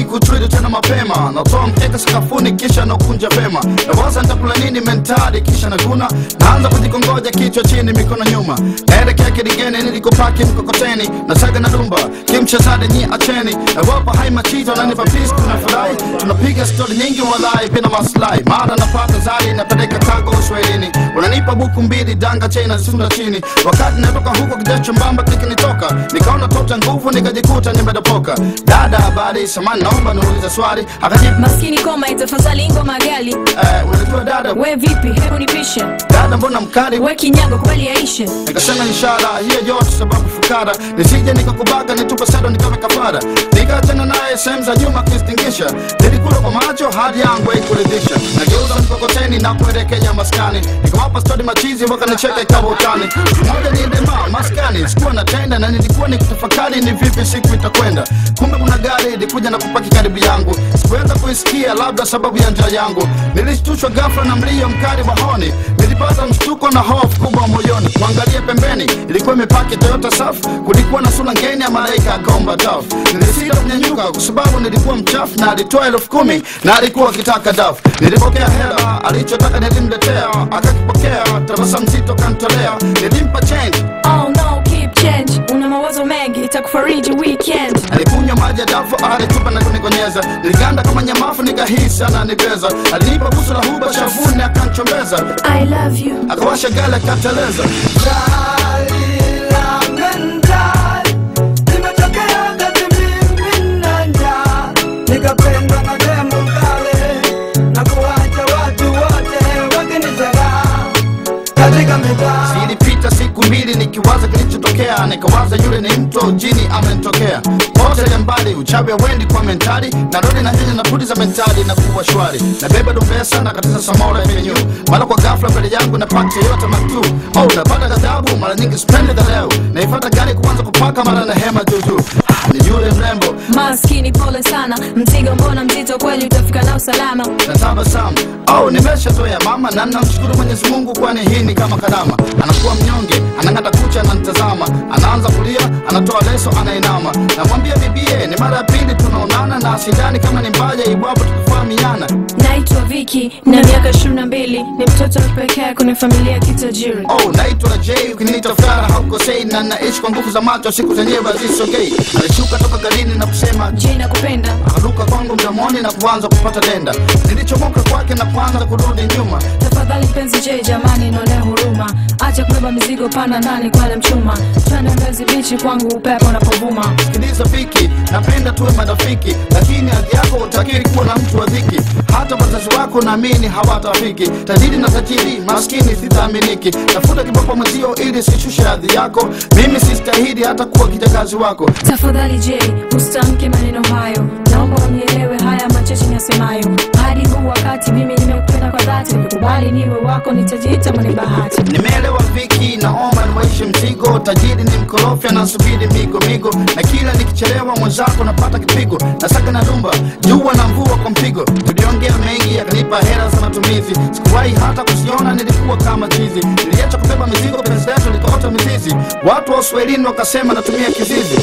kuchwili tena mapema natoa mkeka sakafuni kisha nakunja vema nawaza nitakula nini mentali kisha naguna naanza kujikongoja kichwa chini mikono nyuma naelekea kidigeni nilikopaki mkokoteni nasaga na dumba kimchezade nyi acheni nawapa hai machito nanipa pis tunafurahi tunapiga stori nyingi walai bila maslahi mara napata zari napeleka kago uswahilini unanipa buku mbili danga chena sunda chini wakati natoka huko kijacho mbamba kikinitoka nikaona tota nguvu nikajikuta nimedopoka dada habari samani naomba niulize swali akajibu maskini koma itafadhali ngoma gali eh, unajua dada we vipi hebu nipishe dada mbona mkali we kinyago kweli yaishe nikasema ishara hiyo yote sababu fukara nisije nikakubaka nitupe sado nikawe kafara nikaachana naye sehemu za nyuma kistingisha nilikula kwa macho hadi yangu haikuridhisha nageuza mkokoteni na kuelekea maskani nikawapa stodi machizi wakanicheka ikawa utani moja niendema maskani sikuwa natenda na nilikuwa nikitafakari ni vipi siku itakwenda kumbe kuna gari ilikuja na kupaki karibu yangu sikuweza kuisikia labda sababu ya njaa yangu nilishtushwa ghafla na mlio mkali wa honi nilipata mshtuko na hofu kubwa moyoni kuangalia pembeni ilikuwa imepaki toyota saf kulikuwa na sura ngeni ya malaika akomba daf nilisita kunyanyuka kwa sababu nilikuwa mchafu na alitoa elfu kumi na alikuwa akitaka daf nilipokea hela alichotaka nilimletea akakipokea tabasamu zito kantolea nilimpa change oh no keep change una mawazo mengi itakufariji weekend alikunywa maji ya dafu alitupa na kunikonyeza niliganda kama nyamafu nikahisi ananibeza alinipa busu la huba shavuni akanchombeza i love you akawasha gale akateleza nikapendwa na demu kale na kuwacha watu wote wakinizara katika mitaa zilipita siku mbili nikiwaza kilichotokea nikawaza yule ni mtu jini amenitokea pote mbali uchawi wendi kwa mentali narudi na nyanya na pudi za mentali na kuwa shwari nabeba dumbesa na katiza samora penyu mara kwa ghafla mbele yangu napata yote matu oh napata ghadhabu mara nyingi spendi dhaleu naifata gari kuanza kupaka mara na hema juujuu Ah, ni yule mrembo maskini pole sana mzigo mbona mzito kweli utafika nao salama na tabasamu oh, nimeshazoea mama na namshukuru mwenyezi mungu kwani hii ni kama karama anakuwa mnyonge anang'ata kucha ananitazama anaanza kulia anatoa leso anainama namwambia bibie ni mara ya pili tunaonana na sidani kama ni mbaya iwapo tukufahamiana naitwa viki na miaka ishirini na mbili ni mtoto wa pekee kwenye familia ya kitajiri oh, naitwa j ukiniita fara haukosei na naishi kwa nguvu za macho siku zenyewe hazisogei alishuka toka garini na kusema je nakupenda akaruka kwangu mdomoni na kuanza kupata denda nilichomoka kwake na kuanza kurudi nyuma tafadhali mpenzi je jamani naonea huruma acha kubeba mizigo panda ndani kwale mchuma twende mbezi bichi kwangu upepo unapovuma sikiliza viki napenda tuwe marafiki lakini hadhi yako utakiri kuwa na mtu wa dhiki hata wazazi wako naamini hawatafiki tajiri na tajiri maskini sitaaminiki tafuta kiboko mwenzio ili sishushe hadhi yako mimi sistahili hata kuwa kijakazi wako tafadhali je usitamke maneno hayo naomba unielewe haya machache nasemayo hadi huu wakati mimi nimekupenda kwa dhati nikubali niwe wako nitajiita mwenye bahati nimeelewa viki naomba niwaishe mzigo tajiri ni mkorofi anasubiri migo migo na kila nikichelewa mwenzako napata kipigo nasaka na rumba jua na mvua kwa mpigo tuliongea mengi yakanipa hela za matumizi sikuwahi hata kusiona nilikuwa kama chizi niliacha kubeba mizigo penzi letu likaota mizizi watu wa uswahilini wakasema natumia kizizi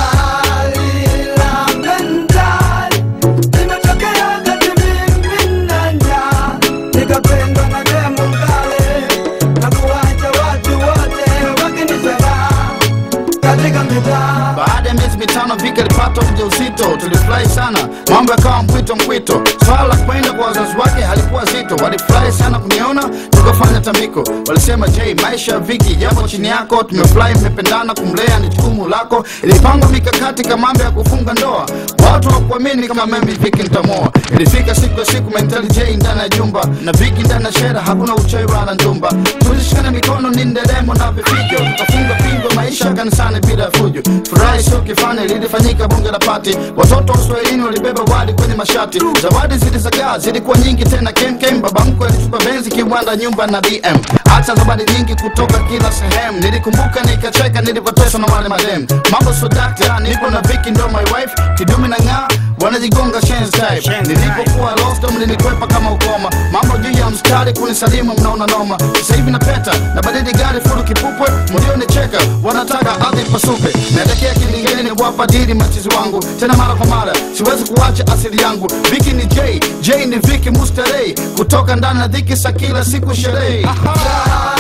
nikapendwa na demu kale na kuwacha watu wote wakinizara katika mitaa baada ya miezi mitano vika alipata ujauzito tulifurahi sana mambo yakawa mpwito mpwito swala la kwenda kwa wazazi wake halikuwa zito walifurahi sana kuniona tukafanya tambiko walisema j maisha ya viki yapo chini yako tumefurahi mmependana kumlea ni jukumu lako ilipangwa mikakati kama mambo ya kufunga ndoa watu wakuamini kama mimi viki nitamoa ilifika siku ya siku mentali j ndani ya jumba na viki ndani ya shera hakuna uchawi wala njumba tulishikana mikono ni nderemo na vifijo tukafunga pingo maisha kanisani bila ya fujo furahi sio kifani lilifanyika bunge la pati watoto wa uswahilini walibeba wali kwenye mashati zawadi zilizagaa zilikuwa nyingi tena kemkem baba mkwe alitupa benzi kiwanda nyumba na dm hata zawadi nyingi kutoka kila sehemu nilikumbuka nikacheka nilipoteswa na wale madem mambo sodakta nipo na viki ndo my wife kidumi na ng'aa wanajigonga shenzi type nilipokuwa lost mlinikwepa kama ukoma mambo juu ya mstari kunisalimu mnaona noma sasa hivi napeta na badili gari fulu kipupwe mlionicheka wanataka ardhi pasupe naelekea kilingeni ni kuwapa dili machizi wangu tena mara kwa mara dada siwezi kuacha asili yangu viki ni j j ni viki mustarei kutoka ndani ya dhiki sa kila siku sherehe Raha